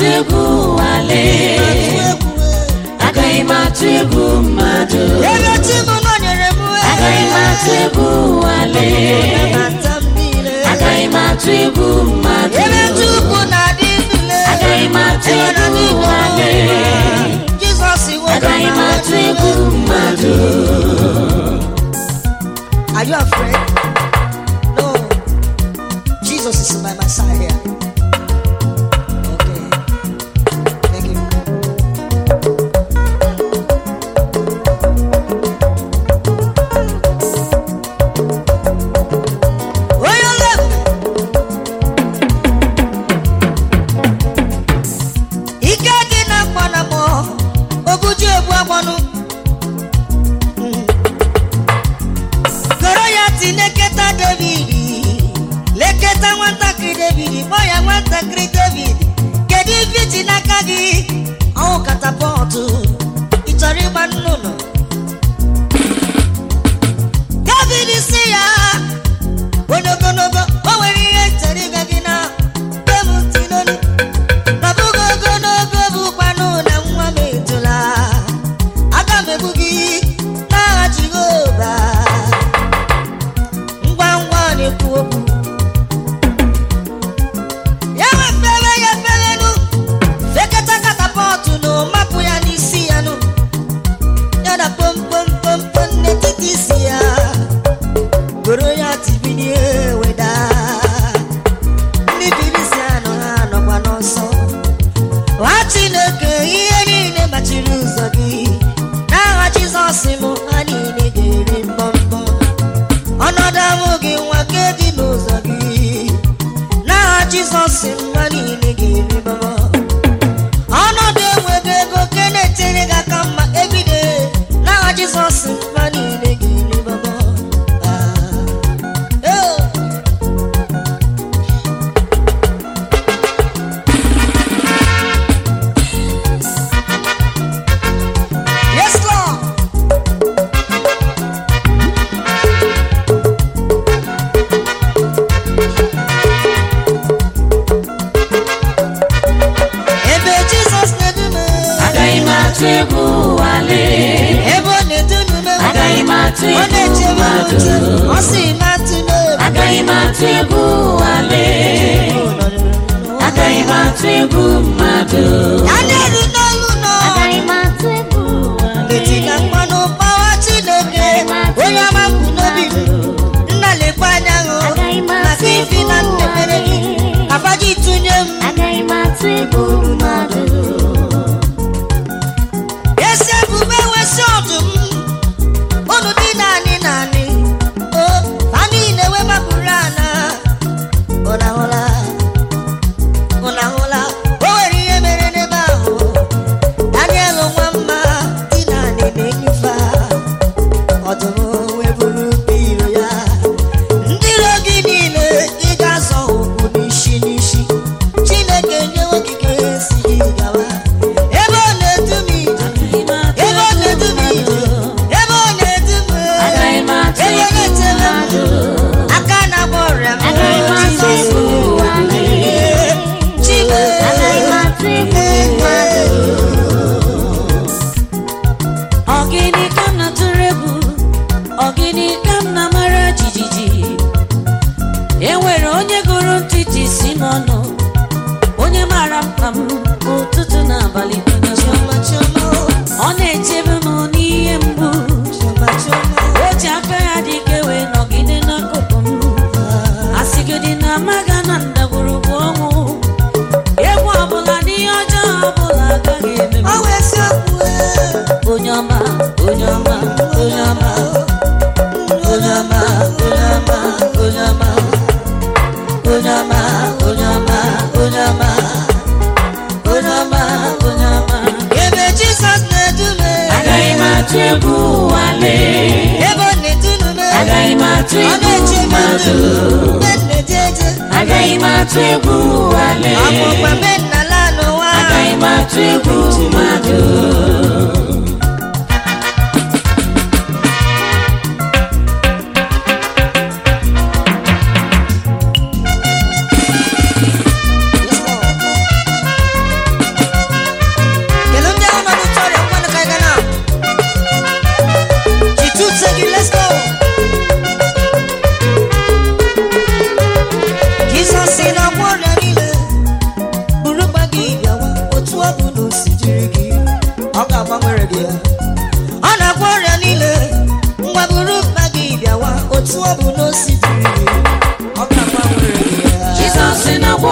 egwu wale agaghị m atụ egwu mmadụ ebe chi m nọnyere m agaghị m atụ egwu wale nabata m niile agaghị m atụ egwu mmadụ ebe chukwu na-adị ndụle agaghị m atụ egwu wale jizọs iwe agaghị m atụ egwu mmadụ Are you afraid? No. Jesus is by my side here. Okay. Thank you. Onye ole ike dị na mgbanamọ obuju egbu agbanụ goro ya ti leketa david leketa nwatakịrị david kpọọ ya nwatakịrị david kedu ife iji n'aka gị ọwụ katapọtụ ị chọrọ ịgba nnụnụ david si ya onye ogologo o nwere ihe chere ịga gị na bemtinolu nọbụgo ogologo bụkwanụ na nwa m etola aga m egbu gị n'agha jehova ngwa ngwa ọ na-ekwu okwu ya wefere ya eferenu fekata katapọtụ na mapụ ya n'isi ya nụ ya na pompompompom n'etiti isi ya goro ya tibinie weda ndị birisi anọ ha nọkwa n'ọsọ nwa chineke ihe niile machiri ụzọ gị n'agha jizọs m ha niile ga-eri mbọmbọ ọnọdụ ahụ gị nwa nke dị n'ụzọ gị n'agha jizọs m ha niile ga-eri mbọmbọ ọnọdụ enweghị ego nke na-etere gị aka mma ebide n'agha jizọs m ha niile ga-eri mbọmbọ Ah. Oh. Yes, Lord. Ebe Jizọs na-edume agaghị m atụ egwu wale ebe ọ na-edume agaghị m atụ ọ egwu na-eche m mmadụ uche ọ sị m atụ n'obi agaghị m atụ egwu wale agaghị m atụ egwu mmadụ ya na-eru n'olu nọ agaghị m atụ egwu etiga mmanụ gbawa Chineke onye ọma mbụ n'obi m nna lekwa anya hụ maka ifi na nnepere gị abaji tụnye m agaghị m atụ egwu mmadụ esi ebube wesi ọdụm unu dị naanị naanị o ha niile wee mapụrụ ana ụnahụla ụnahụla o nwere ihe mere n'ebe ahụ daniel nwa mma dị naanị na-enyufe ọdụm wee buru iro ya ndị iro gị niile ị ga-azọ ụkwụ n'isi n'isi chineke nyewe okike si gị gawa ebe ọ na-edu m ije ebe ọ na-edu m ije ebe ọ na-edu m agaghị m atụ ebe ọ egwu na-echere m mmadụ aka na-agba ọrịa m Agaghị m atụ Jizọs egwu wale. Chime agaghị m atụ egwu mmadụ Ọgịnị ka m na-atụrụ egwu ọgịnị ka m na-amara jijiji e nwere onye gụrụ ntịtị si m ọnụ onye mara mkpa m ụtụtụ na abalị Chioma, chioma, ọ na-echebe m n'ihe mgbu chioma, chioma. o ji aka ya dị ike wee nọgide n'akụkụ m asịgịdị na amaga na ndagwurugwu ọnwụ egwu ọbụla n'ihe ọjọọ ọbụla agaghị eme m Ọ wụ eziokwu, ee. onye ọma onye ọma onye ọma onye ọma onye ọma onye ọma onye ọma onye ọma onye ọma onye ọma onye ọma ebe Jizọs na-edu m agaghị m atụ egwu wale ebe ọ na-edu m agaghị m atụ ọ egwu na-eche m mmadụ mgbe m na-eje eje agaghị m atụ egwu wale ọ bụ mgbe mbe nna la n'ụwa agaghị m atụ egwu mmadụ Yes, Lord.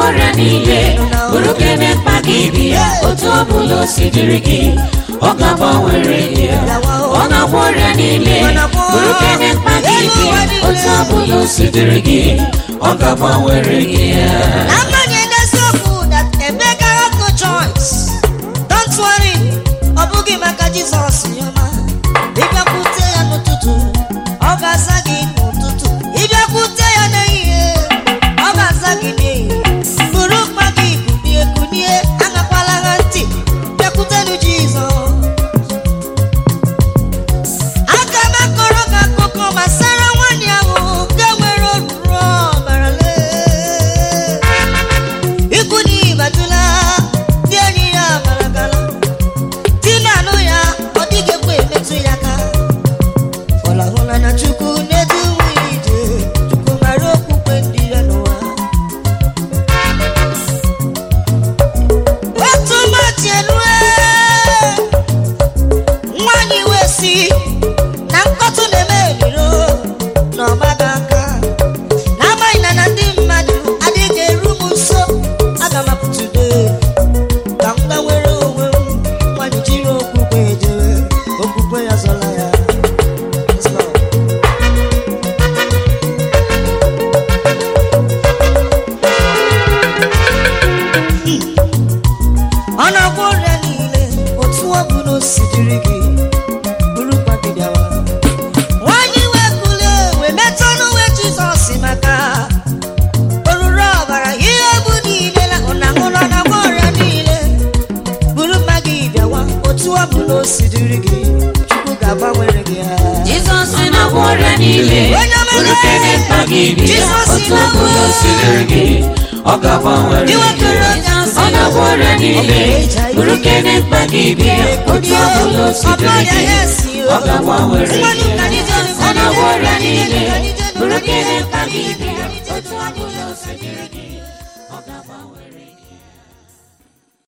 ọrịa niile bụrụ kene mkpa gị bịa otu ọ bụla o si dịrị gị ọ ga-agbanwere gị ya. ọ na-agwọ ọrịa niile bụrụ kene mkpa gị bịa otu ọ bụla o si dịrị gị ọ ga-agbanwere gị ya. n'agbanyeghị eziokwu that Emeka had no choice don't worry ọ bụghị maka Jizọs yọma ịbịakwute ya n'ụtụtụ ọ ga-aza gị n'ụtụtụ ịbịakwute ya n'ehihie ọ ga-aza gị n'ehihie bụrụ mkpa gị kunie kunie aṅakwala ha ntị bịakwutenụ Jizọs aga m akọrọ gị akụkọ gbasara nwaanyị ahụ nke nwere oruru ọbara lee ikwu na ibatụla ndị enyi ya maragala di na-anụ ya ọ dịghị ekwe emetụ ya aka fọlahụla na chukwu na-edu nwunye ije chukwu mara okwukwe ndị ya n'ụwa otu ụbọchị elue nwaanyị wee si na nkọtụ na-eme eriro n'ọgbaga aka n'agbanyeghị na na ndị mmadụ adịghị eru m nso aga m apụtụde ka m gbanwere onwe m nwaanyị jiri okwukwe ejere okwukwe ya zọla ya Yes, Lord. ọ na-agwọ ọrịa niile otu ọ bụla o si dịrị gị bụrụkwa gị bịawa nwanyị wee kulie wee metụ n'uwe jizọs maka oruru ọbara ihe bụ niile na ụnahụrụ na-agwọ ọrịa niile bụrụ mma gị bịawa otu ọ bụla o si dịrị gị chukwu ga-agbanwere gị ha Jizọs na-agwọ ọrịa niile bụrụ kene mkpa gị bịa otu ọ bụla o si dịrị gị ọ ga-agbanwere gị ọ na-agwọ ọrịa niile bụrụ kene mkpa gị bịa otu ọ bụla o si dịrị gị ọ ga-agbanwere gị ọ na-agwọ ọrịa niile bụrụ kene mkpa gị bịa